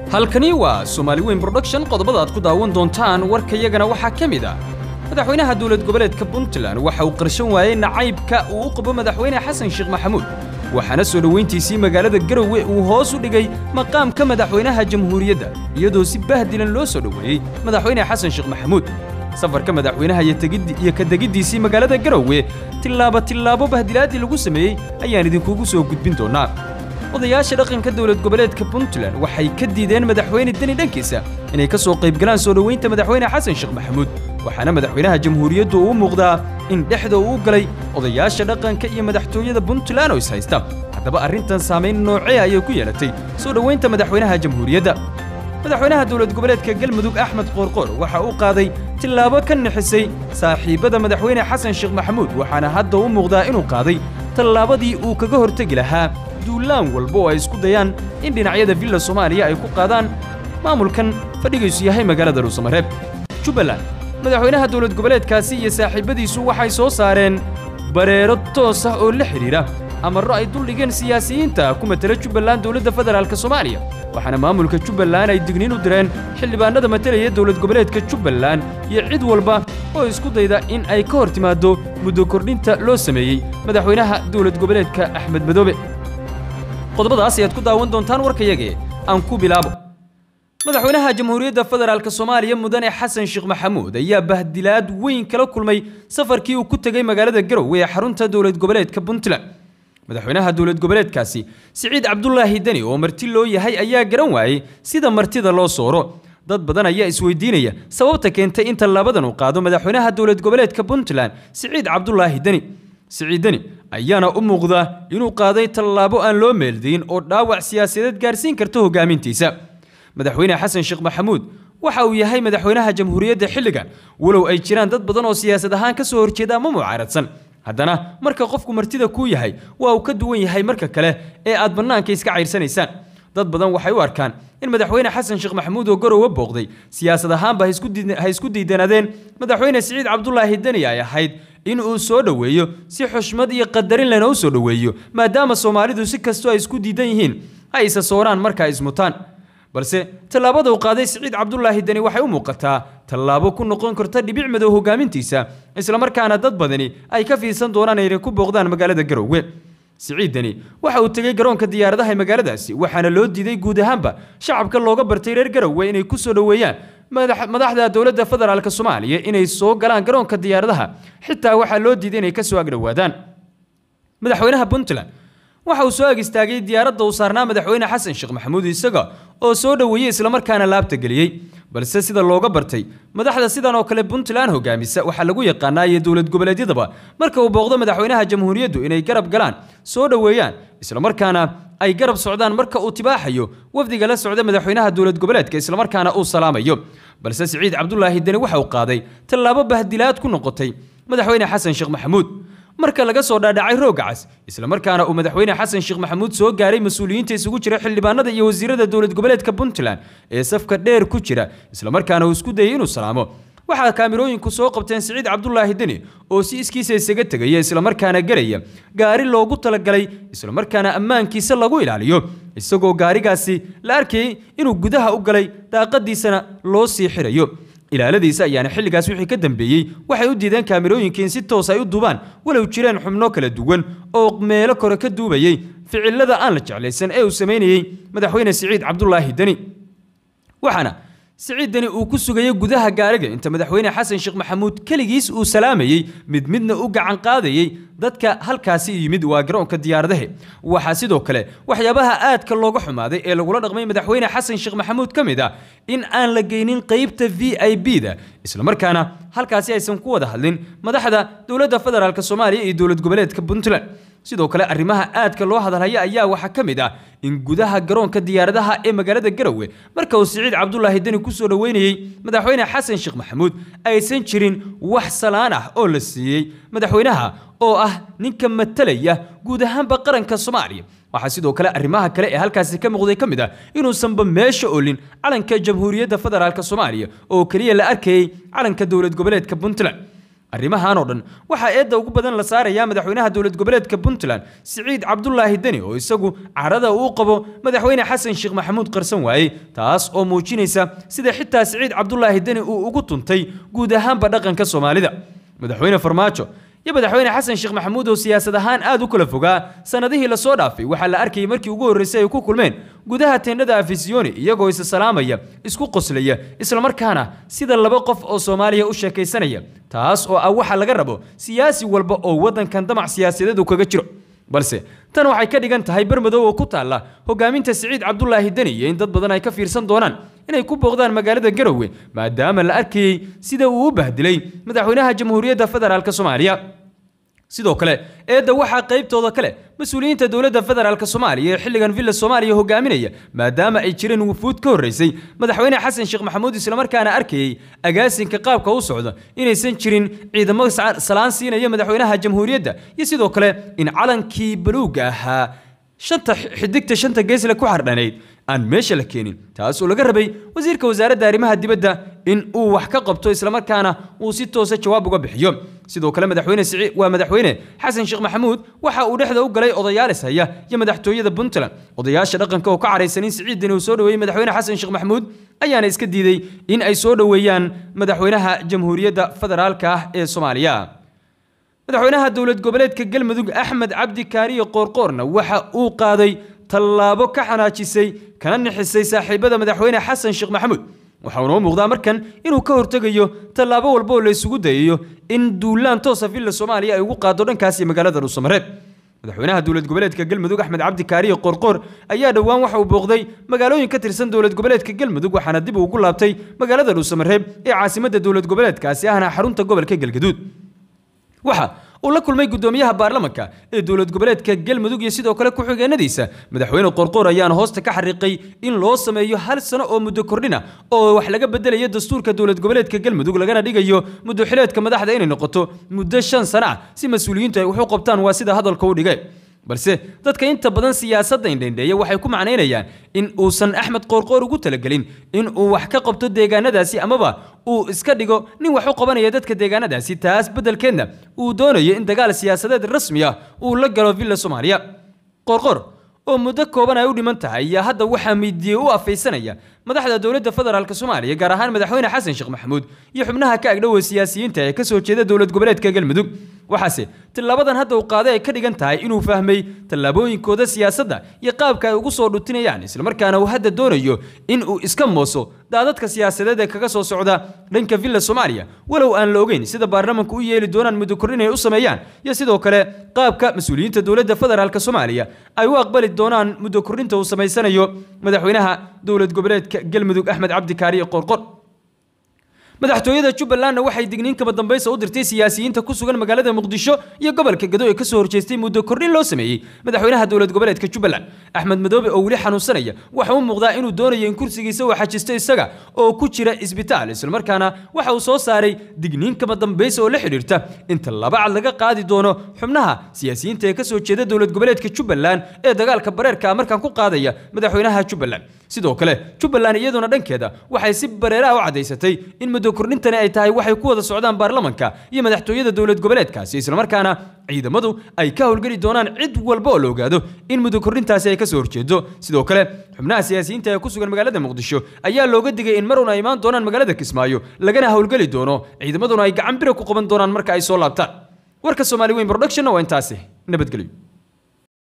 halkani waa soomaali weyn production qodobada aad ku daawan doontaan warkayagana waxaa ka mid ah madaxweynaha dowlad goboleedka puntland waxa uu qarshan waayey nacaybka uu u qabo madaxweyne xasan sheekh maxamuud waxaana soo dhoweyntiisii magaalada garowe uu hoos u dhigay maqaamka madaxweynaha jamhuuriyadda iyadoo si bahdilan loo soo dhoweeyey madaxweyne xasan sheekh maxamuud safarka madaxweynaha iyo ka degiddiisii magaalada garowe tillaabo tillaabo bahdilaadii lagu sameeyey ayaan idinkugu soo gudbin doonnaa odayaasha dhaqanka dowlad goboleedka puntland waxay ka diideen madaxweyne deni dhankiisa inay ka soo qaybgalaan soo dhoweynta madaxweyne xasan sheekh maxamuud waxaana madaxweynaha jamhuuriyaddu uu muuqdaa in dhexda uu galay odayaasha dhaqanka iyo madaxtooyada puntland oo is haysta haddaba arrintan saamayn noocee ayay ku yeelatay soo dhoweynta madaxweynaha jamhuuriyadda madaxweynaha dowlad goboleedka galmudug axmed qoorqoor waxa uu qaaday tillaabo ka nixisay saaxiibbada madaxweyne xasan sheekh maxamuud waxaana hadda u muuqdaa inuu qaaday tallaabadii uu kaga hortegi lahaa duulaan walba oo ay isku dayaan in dhinacyada villa soomaaliya ay ku qaadaan maamulkan fadhigaysu yahay magaalada dhuusamareeb jubbaland madaxweynaha dowlad goboleedkaasi iyo saaxiibbadiisu waxay soo saareen bareero toos ah oo la xidhiidha amarro ay duldhigeen siyaasiyiinta ku matela jubbaland dowladda federaalk soomaaliya waxaana maamulka jubbaland ay digniin u direen xildhibaanada matalaya dowlad goboleedka jubbaland iyo cid walba oo isku dayda in ay ka hor timaaddo muddo kordhinta loo sameeyey madaxweynaha dowlad goboleedka axmed madoobe qodobadaas ayaad ku daawan doontaan warkayagee aan ku bilaabo madaxweynaha jamhuuriyadda federaalk soomaaliya mudane xasan sheekh maxamuud ayaa bahdilaad weyn kala kulmay safarkii uu ku tegey magaalada garowe ee xarunta dowlad goboleedka puntland madaxweynaha dowlad goboleedkaasi siciid cabdulaahi deni oo marti loo yahay ayaa garan waayey sida martida loo sooro dad badan ayaa isweydiinaya sababta keentay in tallaabadan uu qaado madaxweynaha dowlad goboleedka puntland siciid cabdulaahi deni siciid deni ayaana u muuqda inuu qaaday tallaabo aan loo meeldayn oo dhaawac siyaasadeed gaarsiin karta hogaamintiisa madaxweyne xasan sheekh maxamuud waxa uu yahay madaxweynaha jamhuuriyadda xilligan walow ay jiraan dad badan oo siyaasad ahaan ka soo horjeeda ama mucaaradsan haddana marka qofku martida kuu yahay waa uu ka duwan yahay marka kale ee aad bannaanka iska cayrsanaysaan dad badan waxay u arkaan in madaxweyne xasan sheekh maxamuud oo garowe booqday siyaasad ahaanba ha isku diidanaadeen madaxweyne siciid cabdulaahi deni ay ahayd in uu soo dhoweeyo si xushmad iyo qadarin lena u soo dhoweeyo maadaama soomaalidu si kastoo ay isku diidan yihiin ha isa sooraan marka ay ismutaan balse tallaabada uu qaaday siciid cabdulaahi deni waxay u muuqataa tallaabo ku noqon karta dhibic madow hogaamintiisa islamarkaana dad badani ay ka fiirsan doonaan inay ku booqdaan magaalada garowe siciid deni waxa uu tegey garoonka diyaaradaha ee magaaladaasi waxaana loo diiday guud ahaanba shacabka looga bartay reer garowe inay ku soo dhoweeyaan madaxda dowladda federaalk soomaaliya inay soo galaan garoonka diyaaradaha xitaa waxaa loo diiday inay ka soo agdhowaadaan madaxweynaha puntland waxa uu soo ag istaagay diyaaradda uu saarnaa madaxweyne xasan sheekh maxamuud isaga oo soo dhoweeyey islamarkaana laabta geliyey balse sida looga bartay madaxda sidan oo kale puntland hogaamisa waxaa lagu yaqaanaa iyo dowlad goboleedyadaba marka uu booqdo madaxweynaha jamhuuriyaddu inay garab galaan soo dhoweeyaan islamarkaana ay garab socdaan marka uu tibaaxayo wafdiga la socda madaxweynaha dowlad goboleedka islamarkaana uu salaamayo balse siciid cabdulaahi deni waxa uu qaaday tallaabo bahdilaad ku noqotay madaxweyne xasan sheekh maxamuud marka laga soo dhaadhacay roogga cas islamarkaana uu madaxweyne xasan sheekh maxamuud soo gaaray mas-uuliyiinta isugu jira xildhibaanada iyo wasiirada dowlad goboleedka puntland ee safka dheer ku jira islamarkaana uu isku dayay inuu salaamo waxaa kaamirooyinku soo qabteen siciid cabdulaahi deni oo si iskiisa isaga tegaya islamarkaana gelaya gaari loogu talagalay islamarkaana ammaankiisa lagu ilaaliyo isagoo gaarigaasi la arkayay inuu gudaha u galay daaqadiisana loo sii xirayo ilaaladiisa ayaana xilligaas wixii ka dambeeyey waxay u diideen kaamirooyinka in si toos ay u duubaan walow jireen xubno kala duwan oo meelo kore ka duubayey ficilada aan la jeclaysan ee uu samaynayey madaxweyne siciid cabdulaahi deni waxaana siciid deni uu ku sugayay gudaha gaariga inta madaxweyne xasan sheekh maxamuud keligiis uu salaamayey mid midna u gacan qaadayey dadka halkaasi yimid waa garoonka diyaaradahe waxaa sidoo kale waxyaabaha aadka looga xumaaday ee lagula dhaqmay madaxweyne xasan sheekh maxamuud ka mid ah in aan la geynin qeybta v i b da islamarkaana halkaasi aysan ku wada hadlin madaxda dowladda federaalk soomaaliya iyo dowlad goboleedka puntland sidoo kale arrimaha aadka loo hadalhaya ayaa waxaa ka mid ah in gudaha garoonka diyaaradaha ee magaalada garowe marka uu siciid cabdulaahi deni ku soo dhoweynayey madaxweyne xasan sheekh maxamuud aysan jirin wax salaan ah oo la siiyey madaxweynaha oo ah ninka matalaya guud ahaanba qaranka soomaaliya waxaa sidoo kale arrimaha kale ee halkaasi ka muuqday ka mid ah inuusanba meesha olin calanka jamhuuriyadda federaalk soomaaliya oo keliya la arkayey calanka dowlad goboleedka puntland arrimahan oo dhan waxaa eedda ugu badan la saarayaa madaxweynaha dowlad goboleedka puntland siciid cabdulaahi deni oo isagu carada uu qabo madaxweyne xasan sheekh maxamuud qarsan waaye taas oo muujinaysa sida xitaa siciid cabdulaahi deni uu ugu tuntay guud ahaanba dhaqanka soomaalida madaxweyne farmaajo iyo madaxweyne xasan sheekh maxamuud oo siyaasad ahaan aad u kala fogaa sanadihii lasoo dhaafay waxaa la arkayay markii ugu horreysay ay ku kulmeen gudaha teendhada afisiyoni iyagoo isa salaamaya isku qoslaya islamarkaana sida laba qof oo soomaaliya u sheekaysanaya taas oo ah waxa laga rabo siyaasi walba oo waddankan damac siyaasadeed uu kaga jiro balse tan waxay ka dhigan tahay bermadow oo ku taalla hogaaminta siciid cabdulaahi deni iyo in dad badan ay ka fiirsan doonaan inay ku booqdaan magaalada garowe maadaama la arkayey sida uu u bahdilay madaxweynaha jamhuuriyadda federaalk soomaaliya sidoo kale eedda waxaa qaybtooda kale mas-uuliyiinta dowladda federaalk soomaaliya ee xilligan villa soomaaliya hogaaminaya maadaama ay jireen wufuud ka horreysay madaxweyne xasan sheekh maxamuud islamarkaana arkayey agaasinka qaabka u socda inaysan jirin ciidamo salaan siinaya madaxweynaha jamhuuriyadda iyo sidoo kale in calankii baluugga ahaa shanta xidigta shanta geesle ku xardhanayd aan meesha la keenin taas oo laga rabay wasiirka wasaaradda arrimaha dibadda in uu wax ka qabto islamarkaana uu si toosa jawaab uga bixiyo sidoo kale madaxweyne siciid waa madaxweyne xasan sheekh maxamuud waxa uu dhexda u galay odayaalis haya iyo madaxtooyada puntland odayaasha dhaqanka oo ka caraysan in siciidani uu soo dhoweeyey madaxweyne xasan sheekh maxamuud ayaana iska diiday in ay soo dhoweeyaan madaxweynaha jamhuuriyadda federaalka ah ee soomaaliya madaxweynaha dowlad goboleedka galmudug axmed cabdi kaariyo qoorqoorna waxa uu qaaday tallaabo ka xanaajisay kana nixisay saaxiibada madaxweyne xasan sheekh maxamuud waxa uunoo muuqdaa markan inuu ka hortegayo tallaabo walba oo la isugu dayayo in duulaan toosa villa soomaaliya ay ugu qaado dhankaasi magaalada dhuusamareeb madaxweynaha dowlad goboleedka galmudug axmed cabdi kaariyo qoorqoor ayaa dhowaan waxa uu booqday magaalooyin ka tirsan dowlad goboleedka galmudug waxaana dib ugu laabtay magaalada dhuusamareeb ee caasimadda dowlad goboleedkaasi ahna xarunta gobolka galgaduud waxa uu la kulmay gudoomiyaha baarlamanka ee dowlad goboleedka galmudug iyo sidoo kale ku-xigeenadiisa madaxweyne qorqoor ayaana hoosta ka xariiqay in loo sameeyo hal sano oo muddo kordhina oo wax laga bedelayo dastuurka dowlad goboleedka galmudug lagana dhigayo muddo xileedka madaxda inay noqoto muddo shan sano ah si mas-uuliyiintu ay wax u qabtaan waa sida hadalka u dhigay balse dadka inta badan siyaasadda indhendheeya waxay ku macnaynayaan in uusan axmed qoorqoor ugu talagelin in uu wax ka qabto deegaanadaasi amaba uu iska dhigo nin wax u qabanaya dadka deegaanadaasi taas beddelkeedna uu doonayo in dagaal siyaasadeed rasmi ah uu la galo villa soomaaliya qoorqoor oo muddo kooban ay u dhiman tahay ayaa hadda waxaa miidiye u afaysanaya madaxda dowladda federaalk soomaaliya gaar ahaan madaxweyne xasan sheekh maxamuud iyo xubnaha ka agdhowa siyaasiyiinta ee kasoo jeeda dowlad goboleedka galmudug waxaase tillaabadan hadda uu qaaday ay ka dhigan tahay inuu fahmay tallaabooyinkooda siyaasadda iyo qaabka ay ugu soo dhutinayaan islamarkaana uu hadda doonayo in uu iska mooso daadadka siyaasadeed ee kaga soo socda dhanka villa soomaaliya walow aan la ogeyn sida baarlamanku u yeeli doonaan muddo kordhin ay u sameeyaan iyo sidoo kale qaabka mas-uuliyiinta dowladda federaalk soomaaliya ay u aqbali doonaan muddo kordhinta uu samaysanayo madaxweynaha dowlad goboleedka galmudug axmed cabdi kaariye qorqor madaxtooyada jubbalandna waxay digniin kama dambaysa u dirtay siyaasiyiinta ku sugan magaalada muqdisho iyo gobolka gado ee kasoo horjeestay muddo kordhin loo sameeyey madaxweynaha dowlad goboleedka jubbaland axmed madoobe oo weli xanuunsanaya waxa u muuqdaa inuu doonayo in kursigiisa uu xajisto isaga oo ku jira isbitaal islamarkaana waxa uu soo saaray digniin kama dambaysa oo la xidhiirta in tallaabo cad laga qaadi doono xubnaha siyaasiyiinta ee kasoo jeeda dowlad goboleedka jubbaland ee dagaalka bareerka markaan ku qaadaya madaxweynaha jubbaland sidoo kale jubbaland iyaduna dhankeeda waxay si bareeraha u caddaysatay in muddo kordhintani ay tahay waxay ku wada socdaan baarlamanka iyo madaxtooyada dowlad goboleedkaasi islamarkaana ciidamadu ay ka howlgeli doonaan cid walba oo la ogaado in muddo kordhintaasi ay kasoo horjeedo sidoo kale xubnaha siyaasiyiinta ee ku sugan magaalada muqdisho ayaa looga digay in mar un ay imaan doonaan magaalada kismaayo lagana howlgeli doono ciidamaduna ay gacan bira ku qaban doonaan marka ay soo laabtaan warka soomaali weyn production waa intaasi nabadgelyo